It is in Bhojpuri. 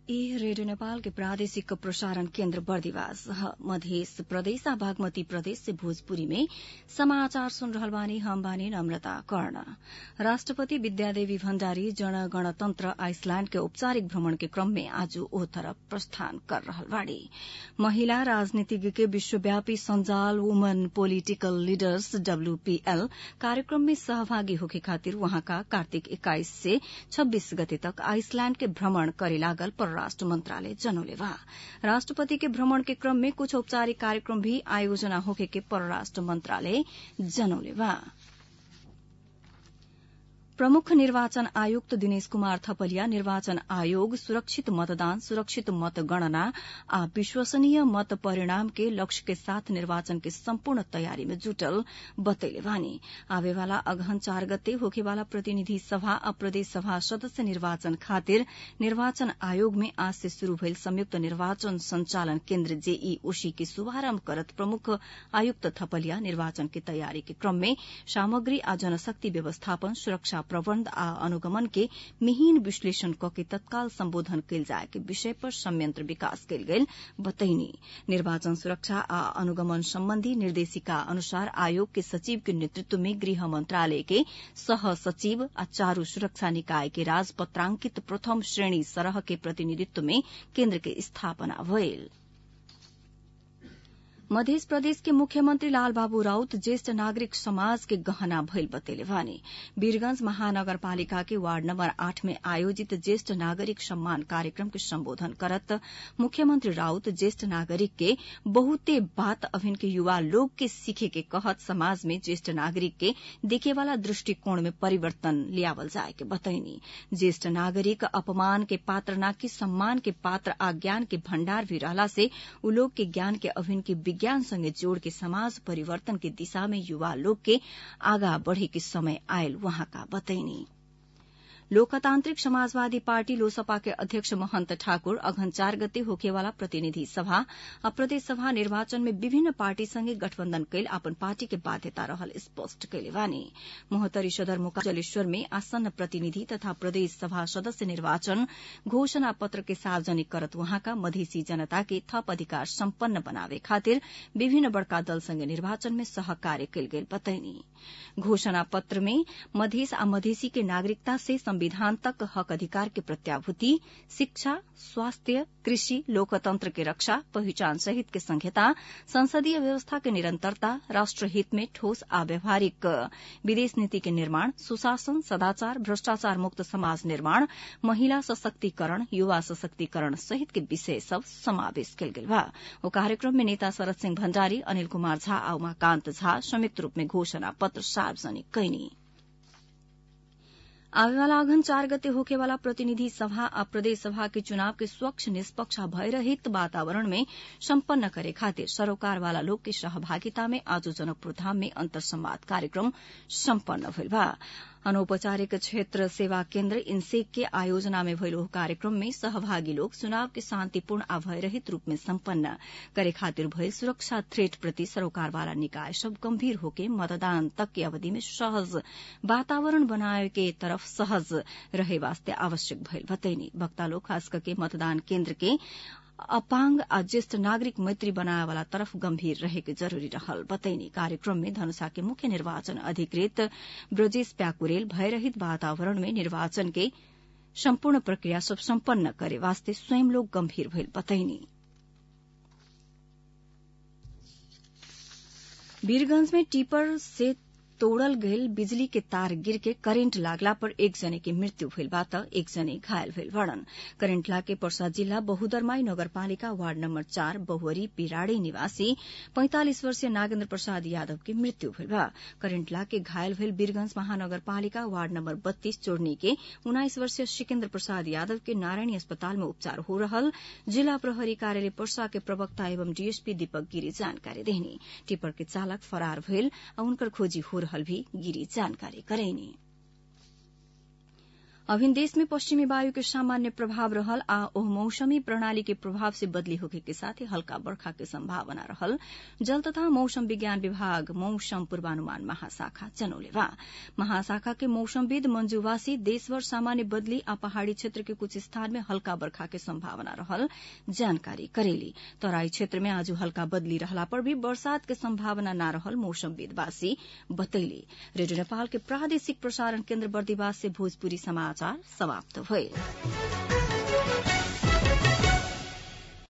ई रेडियो नेपाल के प्रादेशिक प्रसारण केन्द्र बर्दिवास मध्य प्रदेश आ बागमती प्रदेश से भोजपुरी में समाचार सुन रहल बानी हम बानी नम्रता कर्ण राष्ट्रपति विद्यादेवी भण्डारी जन गणतन्त्र आइसल्याण्ड के औपचारिक भ्रमण के क्रम में आज ओ तरफ प्रस्थान कर रहल बाड़ी महिला राजनीतिज्ञ के विश्वव्यापी संजाल वुमन पोलिटिकल लीडर्स डब्ल्यूपीएल कार्यक्रम में सहभागी होखे खातिर वहाँका कार्तिक एक्काइस से छब्बीस गते तक आइसल्याण्ड के भ्रमण करे लागल परराष्ट्र मंत्रालय जनौले बा राष्ट्रपति के भ्रमण के क्रम में कुछ औपचारिक कार्यक्रम भी आयोजना होखे के परराष्ट्र मंत्रालय जनौले बा प्रमुख निर्वाचन आयुक्त दिनेश कुमार थपलिया निर्वाचन आयोग सुरक्षित मतदान सुरक्षित मतगणना आ विश्वसनीय मत परिणाम के लक्ष्य के साथ निर्वाचन के सम्पूर्ण तयारी में जुटल बतैले बानी आवेवाला अगहन चार गते होखेवाला प्रतिनिधि सभा आ प्रदेश सभा सदस्य निर्वाचन खातिर निर्वाचन आयोग में आज से शुरू भइल संयुक्त निर्वाचन संचालन केन्द्र जेईओसी के शुभारम्भ करत प्रमुख आयुक्त थपलिया निर्वाचन की तयारी के क्रम में सामग्री आ जनशक्ति व्यवस्थापन सुरक्षा प्रबन्ध आ अनुगमन के मिहिन विश्लेषण क के तत्काल सम्बोधन कयल जाय के विषय पर संयंत्र विकास कयल गेल बतैनी निर्वाचन सुरक्षा आ अनुगमन सम्बन्धी निर्देशिका अनुसार आयोग के सचिव के नेतृत्व में गृह मंत्रालय के सह सचिव आ चारू सुरक्षा निकाय के राजपत्रांकित प्रथम श्रेणी सरह के प्रतिनिधित्व में केन्द्र के स्थापना भयल मध्य प्रदेश के मुख्यमंत्री लालबाबू राउत ज्येष्ठ नागरिक समाज के गहना भइल बतेले वानी वीरगंज महानगरपालिका के वार्ड नंबर आठ में आयोजित ज्येष्ठ नागरिक सम्मान कार्यक्रम के संबोधन करत मुख्यमंत्री राउत ज्येष्ठ नागरिक के बहुते बात अभिन के युवा लोग के सीखे के कहत समाज में ज्येष्ठ नागरिक के देखे वाला दृष्टिकोण में परिवर्तन लियावल जाए के बतैनी ज्येष्ठ नागरिक अपमान के पात्र न कि सम्मान के पात्र आ ज्ञान के भण्डार भी रहला से उ लोग के ज्ञान के अभिन के विज्ञान संगे जोड़ के समाज परिवर्तन की दिशा में युवा लोग के आगा बढ़े के समय आयल वहां का बतैनी लोकतांत्रिक समाजवादी पार्टी लोसपा के अध्यक्ष महंत ठाकुर अघन चार गते होखेवाला प्रतिनिधि सभा आ प्रदेश सभा निर्वाचन में विभिन्न पार्टी संगे गठबन्धन कैल अपन पार्टी के बाध्यता रहल स्पष्ट कैले बानी मोहतरी सदरमुका जलेश्वर में आसन्न प्रतिनिधि तथा प्रदेश सभा सदस्य निर्वाचन घोषणा पत्र के सार्वजनिक करत वहाँका मधेसी जनता के थप अधिकार सम्पन्न बनावे खातिर विभिन्न बड़का दल संगे निर्वाचन में सहकार्य कैल गेल बतैनी घोषणा पत्र में मधेस आ मधेसी के नागरिकता से संविधान तक हक अधिकार के प्रत्याभूति शिक्षा स्वास्थ्य कृषि लोकतंत्र के रक्षा पहिचान सहित के संहिता संसदीय व्यवस्था के निरंतरता राष्ट्रहित में ठोस आ व्यावहारिक विदेश नीति के निर्माण सुशासन सदाचार भ्रष्टाचार मुक्त समाज निर्माण महिला सशक्तिकरण युवा सशक्तिकरण सहित के विषय सब समावेश कयल गेल बा ओ कार्यक्रम में नेता शरद सिंह भण्डारी अनिल कुमार झा आ उमाकान्त झा संयुक्त रूप में घोषणा पत्र सार्वजनिक कैनी आवेवाला अघन चार गते होखेवाला प्रतिनिधि सभा आ प्रदेश सभा के चुनाव के स्वच्छ निष्पक्ष भयरहित वातावरण में सम्पन्न करे खातिर सरोकारवाला लोग के सहभागिता में आज जनकपुर धाम में अंतर संवाद कार्यक्रम सम्पन्न भइल बा अनौपचारिक क्षेत्र सेवा केन्द्र इनसेक के आयोजना में भइल कार्यक्रम में सहभागी लोग चुनाव के शान्तिपूर्ण आ भयरहित रूप में सम्पन्न करे खातिर भइल सुरक्षा थ्रेट प्रति सरोकारवाला निकाय सब गम्भीर होके मतदान तक की अवधि में सहज वातावरण बनाए के तरफ सहज रहे वास्ते आवश्यक भइल बतैनी वक्ता लोग खास करके मतदान केन्द्र के अपांग आ ज्येष्ठ नागरिक मैत्री बनाए वाला तरफ गंभीर रहेके जरूरी रहल बतैनी कार्यक्रम में धनुषा के मुख्य निर्वाचन अधिकृत ब्रजेश प्याकुरेल भयरहित वातावरण में निर्वाचन के सम्पूर्ण प्रक्रिया सब सम्पन्न करे वास्ते स्वयं लोग गंभीर भइल बतैनी वीरगंज में टिपर से तोड़ल गयल बिजली के तार गिर के करेन्ट लागला पर एक जने की मृत्यु भइल बा त एक जने घायल भइल बड़न करेन्ट लागे पर्सा जिल्ला बहुदरमाई नगरपालिका वार्ड नम्बर चार बहुवरी पिराड़ी निवासी पैंतालिस वर्षीय नागेन्द्र प्रसाद यादव की मृत्यु भइल बा करेन्ट लागे घायल भइल वीरगंज महानगरपालिका वार्ड नम्बर बत्तीस चोड़नी के उन्नाइस वर्षीय सिकेन्द्र प्रसाद यादव के नारायणी अस्पताल में उपचार हो रहल जिला प्रहरी कार्यालय पर्सा के प्रवक्ता एवं डीएसपी दीपक गिरी जानकारी देहनी टिप्पर के चालक फरार भइल आ उनकर खोजी हो रहल भी गिरी जानकारी करैनी अभिन देश में पश्चिमी वायु के सामान्य प्रभाव रहल आ ओह मौसमी प्रणाली के प्रभाव से बदली होखे के साथ हल्का बर्खा के संभावना रहल जल तथा मौसम विज्ञान विभाग मौसम पूर्वानुमान महाशाखा जनौले बा महाशाखा के मौसमविद मंजूवासी देशभर सामान्य बदली आ पहाड़ी क्षेत्र के कुछ स्थान में हल्का बर्खा के संभावना रहल जानकारी करेली तराई क्षेत्र में आज हल्का बदली रहला पर भी बरसात के संभावना न रहल मौसमविदवासी बतैली रेडियो नेपाल के प्रादेशिक प्रसारण केन्द्र बर्दिवास से भोजपुरी समाचार समाप्त भइल